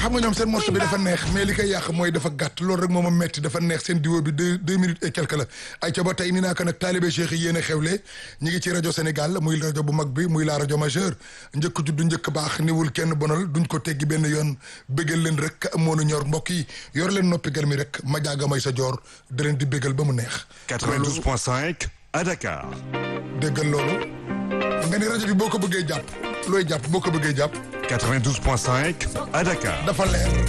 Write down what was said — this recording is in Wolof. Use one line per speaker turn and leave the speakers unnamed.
xam nga ñoom seen morceau bi dafa neex mais li koy yàq mooy dafa gàtt loolu rek moo ma metti dafa neex seen diwo bi deux deux minutes et quelque la ay ca ba tey ni naa ko nag taalibe cheikh yi yéen a xewle ñi ngi ci rajo Sénégal muy rajo bu mag bi muy la rajo majeur njëkk juddu njëkk baax niwul kenn bonal duñ ko teggi benn yoon bégal leen rek moonu ñor mbokk yi yor leen noppi gar mi rek ma jaaga may sa joor da leen di bégal ba mu neex
92.5 à Dakar.
déggal loolu nga ni rajo bi boo ko bëggee jàpp looy jàpp boo ko bëggee jàpp
92.5 à Dakar.
dafa leer